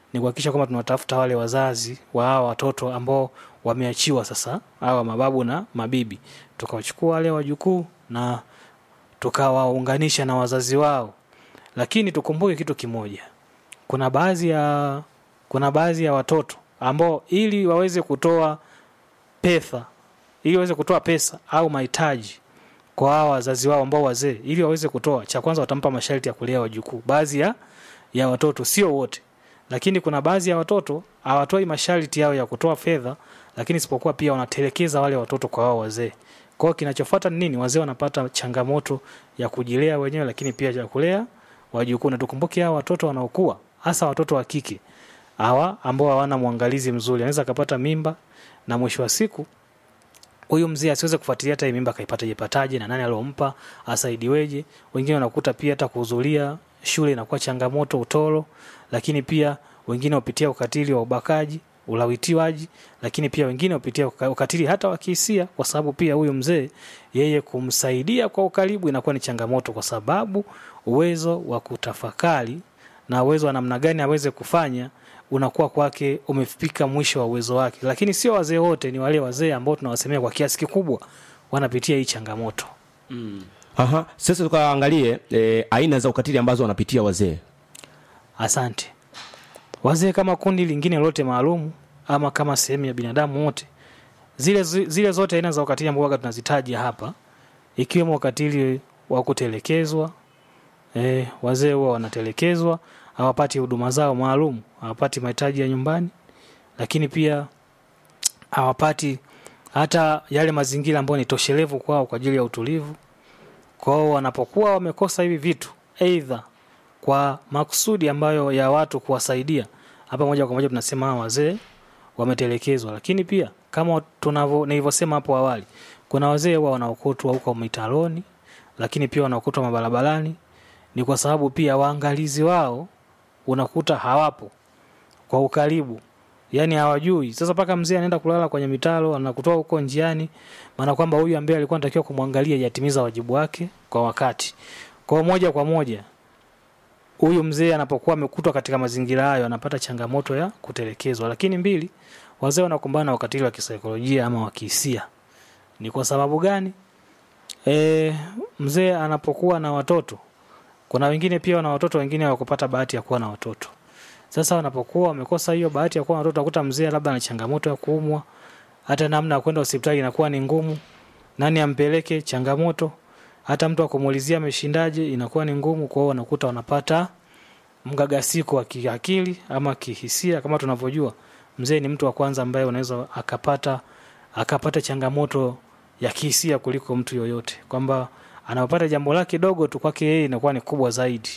ni kuhakikisha kwamba tunatafuta wale wazazi wa hawa watoto ambao wameachiwa sasa, hawa mababu na mabibi, tukawachukua wale wajukuu na tukawaunganisha na wazazi wao. Lakini tukumbuke kitu kimoja, kuna baadhi ya kuna baadhi ya watoto ambao ili waweze kutoa pesa ili waweze kutoa pesa au mahitaji kwa hawa wazazi wao ambao wazee, ili waweze kutoa, cha kwanza watampa masharti ya kulea wajukuu. Baadhi ya, ya watoto, sio wote, lakini kuna baadhi ya watoto hawatoi masharti yao ya kutoa fedha, lakini isipokuwa pia wanatelekeza wale watoto kwa wao wazee. Kwa hiyo kinachofuata ni nini? Wazee wanapata changamoto ya kujilea wenyewe, lakini pia ya kulea wajukuu. Na tukumbuke hawa watoto wanaokuwa, hasa watoto wa kike hawa ambao hawana mwangalizi mzuri, anaweza akapata mimba na mwisho wa siku huyu mzee asiweze kufuatilia hata hii mimba kaipataje pataje na nani aliompa asaidiweje. Wengine wanakuta pia hata kuhudhuria shule inakuwa changamoto, utoro, lakini pia wengine hupitia ukatili wa ubakaji, ulawitiwaji, lakini pia wengine hupitia uka- ukatili hata wa kihisia, kwa sababu pia huyu mzee yeye kumsaidia kwa ukaribu inakuwa ni changamoto, kwa sababu uwezo wa kutafakari na uwezo wa namna gani aweze kufanya unakuwa kwake umefika mwisho wa uwezo wake. Lakini sio wazee wote, ni wale wazee ambao tunawasemea kwa kiasi kikubwa wanapitia hii changamoto. Aha, sasa tukaangalie e, aina za ukatili ambazo wanapitia wazee. Asante. Wazee kama kundi lingine lote maalum ama kama sehemu ya binadamu wote, zile, zile zote aina za ukatili ambao waga tunazitaja hapa, ikiwemo ukatili wa kutelekezwa. E, wazee huwa wanatelekezwa, hawapati huduma zao maalum, hawapati mahitaji ya nyumbani, lakini pia hawapati hata yale mazingira ambayo ni toshelevu kwao kwa ajili ya utulivu. Kwao wanapokuwa wamekosa hivi vitu, aidha kwa makusudi ambayo ya watu kuwasaidia, hapa moja kwa moja tunasema hawa wazee wametelekezwa. Lakini pia kama tunavyo nilivyosema hapo awali, kuna wazee huwa wanaokotwa huko mitaroni, lakini pia wanaokotwa mabarabarani. Ni kwa sababu pia waangalizi wao unakuta hawapo kwa ukaribu, yani hawajui. Sasa mpaka mzee anaenda kulala kwenye mitaro, anakutoa huko njiani, maana kwamba huyu ambaye alikuwa anatakiwa kumwangalia yatimiza wajibu wake kwa wakati. Kwa moja kwa moja huyu mzee anapokuwa amekutwa katika mazingira hayo anapata changamoto ya kutelekezwa. Lakini mbili, wazee wanakumbana na ukatili wa kisaikolojia ama wa kihisia. Ni kwa sababu gani? E, mzee anapokuwa na watoto, kuna wengine pia wana watoto, wengine hawakupata bahati ya kuwa na watoto. Sasa wanapokuwa wamekosa hiyo bahati ya kuwa na watoto, akuta mzee labda ana changamoto ya kuumwa, hata namna ya kwenda hospitali inakuwa ni ngumu, nani ampeleke, changamoto hata mtu akumuulizia ameshindaje inakuwa ni ngumu. Kwa hiyo wanakuta wanapata mgagasiko wa kiakili ama kihisia. Kama tunavyojua, mzee ni mtu wa kwanza ambaye unaweza akapata akapata changamoto ya kihisia kuliko mtu yoyote, kwamba anapopata jambo lake dogo tu kwake yeye inakuwa ni kubwa zaidi,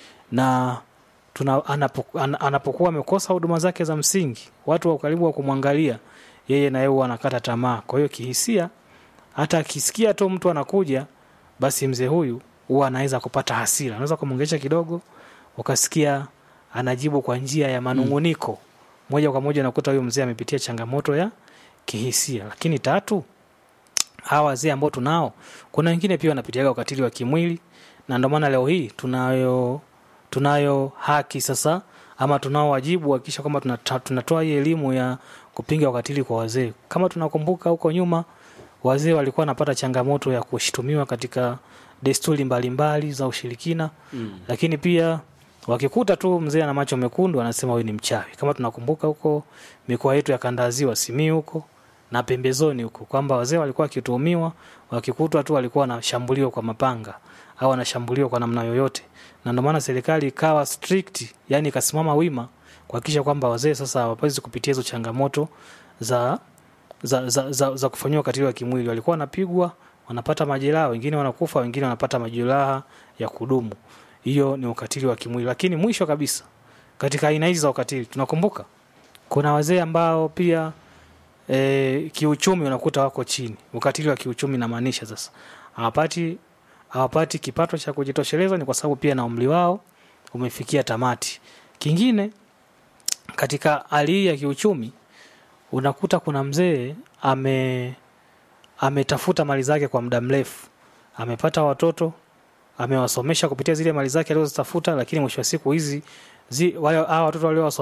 na tuna, anapo, an, anapokuwa amekosa huduma zake za msingi, watu wa karibu wa kumwangalia yeye, na yeye huwa anakata tamaa. Kwa hiyo kihisia, hata akisikia tu mtu anakuja basi mzee huyu huwa anaweza kupata hasira, unaweza kumwongelesha kidogo, ukasikia anajibu kwa njia ya manunguniko moja kwa moja, nakuta huyu mzee amepitia changamoto ya kihisia. Lakini tatu, hawa wazee ambao tunao, kuna wengine pia wanapitiaga ukatili wa kimwili, na ndio maana leo hii tunayo tunayo haki sasa ama tunao wajibu kuhakikisha kwamba tunata- tunatoa hii elimu ya kupinga ukatili kwa wazee. Kama tunakumbuka huko nyuma wazee walikuwa wanapata changamoto ya kushtumiwa katika desturi mbalimbali za ushirikina mm. Lakini pia wakikuta tu mzee ana macho mekundu anasema huyu ni mchawi. Kama tunakumbuka huko mikoa yetu ya kanda ya ziwa Simiyu huko na pembezoni huko, kwamba wazee walikuwa wakituhumiwa, wakikutwa tu walikuwa wanashambuliwa kwa mapanga au wanashambuliwa kwa namna yoyote, na ndio maana serikali ikawa strict, yani ikasimama wima kuhakikisha kwamba wazee sasa hawawezi kupitia hizo changamoto za za, za, za, za kufanyiwa ukatili wa kimwili. Walikuwa wanapigwa, wanapata majeraha, wengine wanakufa, wengine wanapata majeraha ya kudumu. Hiyo ni ukatili wa kimwili. Lakini mwisho kabisa, katika aina hizi za ukatili tunakumbuka kuna wazee ambao pia e, kiuchumi unakuta wako chini. Ukatili wa kiuchumi inamaanisha sasa hawapati hawapati kipato cha kujitosheleza, ni kwa sababu pia na umri wao umefikia tamati. Kingine katika hali hii ya kiuchumi unakuta kuna mzee ame ametafuta mali zake kwa muda mrefu, amepata watoto, amewasomesha kupitia zile mali zake alizozitafuta, lakini mwisho wa siku hizi zi, wale hawa watoto waliowasomesha